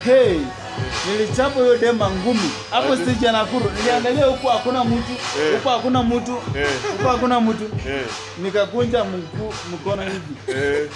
Hey, nilichapa huyo dema ngumi hapo stage ya Nakuru. Niliangalia huku hakuna mtu, Eh. huku hakuna mtu, Eh. huku hakuna mtu. Eh, Nikakunja mguu mkono hivi. eh.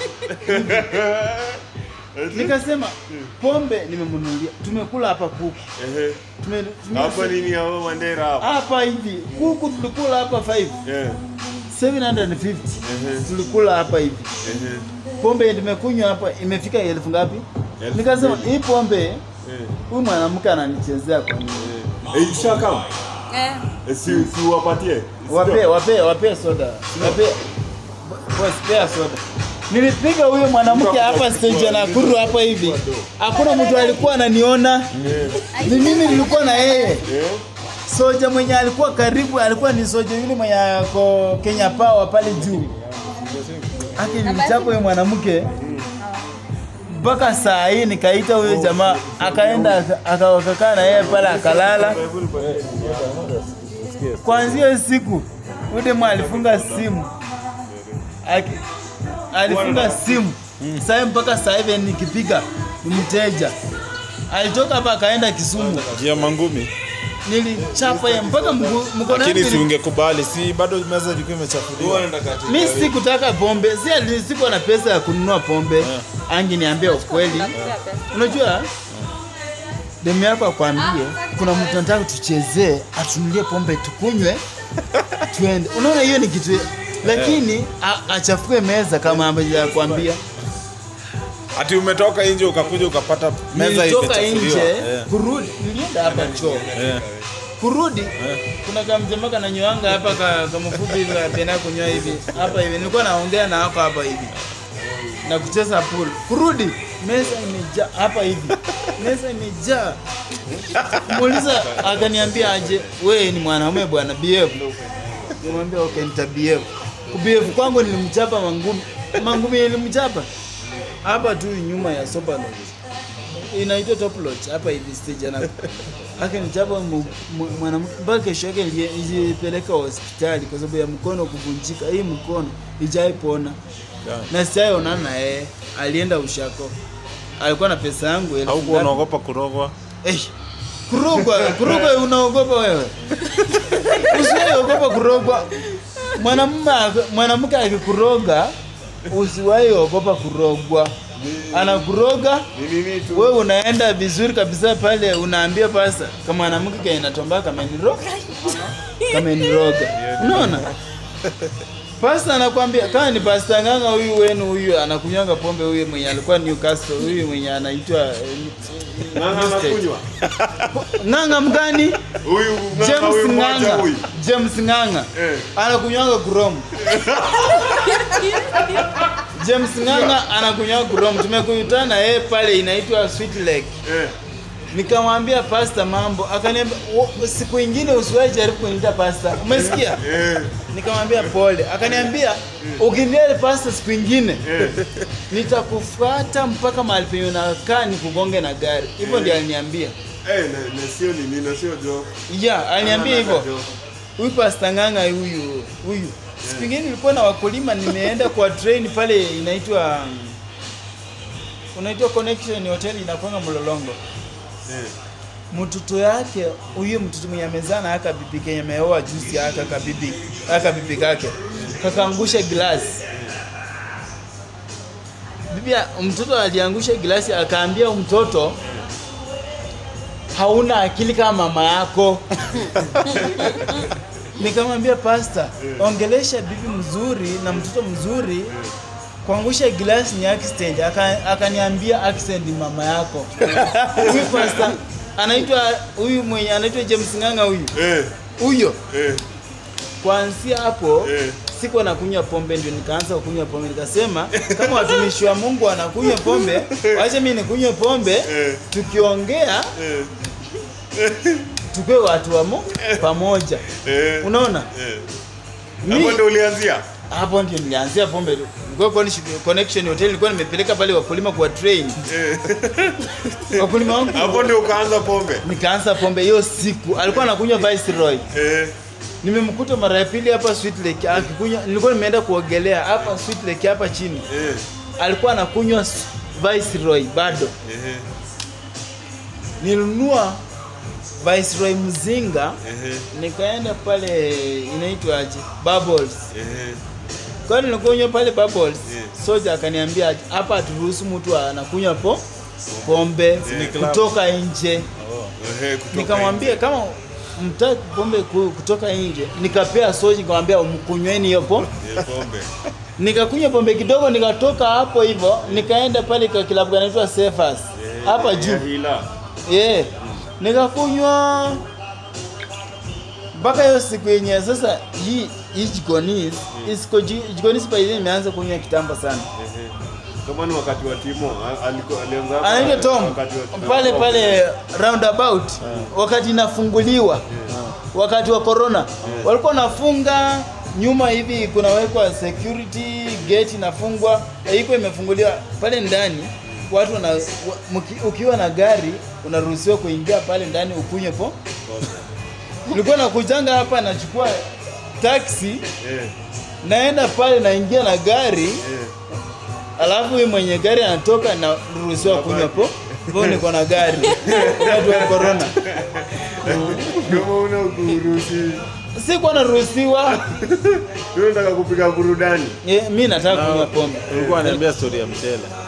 Nikasema pombe nimemnunulia. Tumekula hapa kuku. Ehe. Tume, tume Hapa nini hapo Mandera hapa? hapa hivi. Kuku tulikula hapa 5 Eh, 750. Ehe. Tulikula hapa hivi. ehe. Pombe nimekunywa hapa imefika elfu ngapi? Elfu Nikasema mbili. hii pombe Eh, huyu mwanamke ananichezea kwa nini? eh. Eh, ishakam. Eh, Eh, si si wapatie. Wape, wape, wape soda. Wape. Boss, pea soda. Nilipiga huyo mwanamke hapa stage ya Nakuru hapa hivi. Hakuna mtu alikuwa ananiona. Eh, Ni mimi nilikuwa na yeye. eh. Soja mwenye alikuwa karibu alikuwa ni soja yule mwenye ako Kenya Power pale juu. Aki nilichapa huyo mwanamke mpaka saa hii nikaita huyo jamaa akaenda aka- akakaa na yeye pale akalala. Kwanzia hiyo siku huyo demu alifunga simu Aki, alifunga simu sasa mpaka saa hivi nikipiga ni mteja. Alitoka hapa akaenda Kisumu, Jia mangumi. nilichapa yeye mpaka mguu- mkono Lakini yangu si ili- ungekubali, si bado meza ilikuwa imechafuliwa. mi sikutaka pombe, si ati sikuwa na pesa ya kununua pombe. Angi niambia ukweli, nakupea pesa. unajua demu yako akwambie kuna mtu anataka tuchezee, atunulie pombe tukunywe, tuende. Unaona hiyo ni kitu, lakini a- achafue meza kama ambavyo akwambia. Ati umetoka nje ukakuja ukapata meza Nilitoka imechafuliwa. nje Eh, kurudi, nilienda hapa choo eh. kurudi kuna kamjamaa kananywanga hapa ka, kamfupi hivi kapenda kunywa hivi hapa hivi nilikuwa naongea na hako hapa hivi na kucheza pool kurudi meza imejaa hapa hivi meza imejaa muuliza akaniambia aje we ni mwanaume bwana behave nimwambia okay nita behave kubehave kwangu nilimchapa mangumi mangumi nilimchapa hapa tu nyuma ya sopa lodge inaitwa top lodge hapa hivi stage ana akanichapa mu- mu- mwanamke mpaka kesho yake nilie- nilipeleka hospitali kwa sababu ya mkono kuvunjika. Hii mkono ijaipona Yeah. na sijaionana na yeye, alienda ushako, alikuwa na pesa yangu elfu Haukuwa ngapi? unaogopa kurogwa? Eh, kurogwa kurogwa, unaogopa wewe? Usiwahi kurogwa. Mwanamume ak- mwanamke akikuroga, usiwahi ogopa kurogwa. Anakuroga Ni nini tu? wewe unaenda vizuri kabisa pale, unaambia pasa kama mwanamke kainatombaa kameniroga, kameniroga. Unaona, pasta anakwambia kama ni pasta nganga huyu wenu huyu anakunywanga pombe, huyu mwenye alikuwa Newcastle, huyu mwenye anaitwa eh, Ng'ang'a anakunywa. nganga mgani? Huyu ng'ang'a James huyu mmoja Nganga, huyu. James Nganga Eh. anakunywanga kurom. James Nganga anakunywanga kurom. Tumekutana yeye pale inaitwa Sweet Lake. Eh. Nikamwambia pasta mambo, akaniambia "Wo- siku ingine usiwahi jaribu kuniita pasta. Umesikia? Eh. Nikamwambia pole. Akaniambia ukiniita pasta siku ingine Eh. nitakufuata mpaka mahali penye unakaa nikugonge na gari. Hivyo ndio aliniambia. Eh, na- na sio nini, na sio joke. Yeah, aliniambia Ana- hivyo. ana joke. Huyu pasta nganga huyu huyu. Siku ingine nilikuwa na wakulima nimeenda kwa train pale inaitwa unaitwa Connection Hotel inakwanga Mlolongo. Eh. mtoto yake huyo mtoto mwenye amezana aka bibi kenye ameoa juzi aka kabibi aka bibi kake kakaangusha glasi bibi ya- mtoto aliangusha glasi akaambia mtoto hauna akili kama mama yako nikamwambia pasta ongelesha bibi mzuri na mtoto mzuri kuangusha glasi ni accident Aka- akaniambia accident ni mama yako huyu pasta anaitwa huyu mwenye anaitwa James Nganga huyu Eh. huyo Eh. kuanzia hapo Eh. siku nakunywa pombe ndio nikaanza kunywa pombe nikasema kama watumishi wa Mungu wanakunywa pombe wacha mimi nikunywe pombe Eh. tukiongea Eh. tukue watu wa Mungu pamoja Eh. unaona Eh. Mi- Hapo ndo ulianzia? hapo ndio nilianzia pombe nilikuwa kwa connection hotel nilikuwa nimepeleka pale wakulima kwa train Eh. wakulima wangu Hapo ndio ukaanza pombe? nikaanza pombe hiyo siku alikuwa anakunywa Viceroy Eh. nimemkuta mara ya pili hapa Sweet Lake akikunywa nilikuwa nimeenda kuogelea hapa Sweet Lake hapa chini Eh. alikuwa anakunywa s- Viceroy bado Eh. nilinunua Viceroy Mzinga Ehe, nikaenda pale inaitwa aje Bubbles ehe. kwa nilikunywa pale Bubbles Yeah. soja akaniambia aje, hapa haturuhusu mtu anakunywa po pombe club. kutoka nje Ehe, kutoka nikamwambia kama mtaki pombe ku- kutoka nje nikapea soji nikamwambia mkunyweni hiyo po nje. Eh, pombe. nikakunywa pombe kidogo nikatoka hapo hivyo nikaenda pale kwa kilabu kanaitwa Sefas Eh, hapa ya juu hila. yeah. nikakunywa mpaka hiyo siku yenye sasa hii hii jikonis isiko jikonis paizi imeanza kunywa kitambo sana Ehe. Kama ni wakati wa Timo, a- aliko- alianza hapa anaitwa Tom wakati wa Timo. pale pale roundabout wakati inafunguliwa wakati wa corona walikuwa nafunga nyuma hivi kunawekwa security gate inafungwa iko imefunguliwa pale ndani watu wana, wa, mki- ukiwa na gari unaruhusiwa kuingia pale ndani ukunywe po nilikuwa nakujanga hapa nachukua taxi Eh, naenda pale naingia na gari eh. alafu huyu mwenye gari anatoka na ruhusiwa kunywa po po niko na gari wakati wa corona Kama una kuruhusi, sikuwa naruhusiwa wewe unataka kupiga burudani. Eh, mi nataka kunywa pombe ulikuwa ananiambia story ya mchele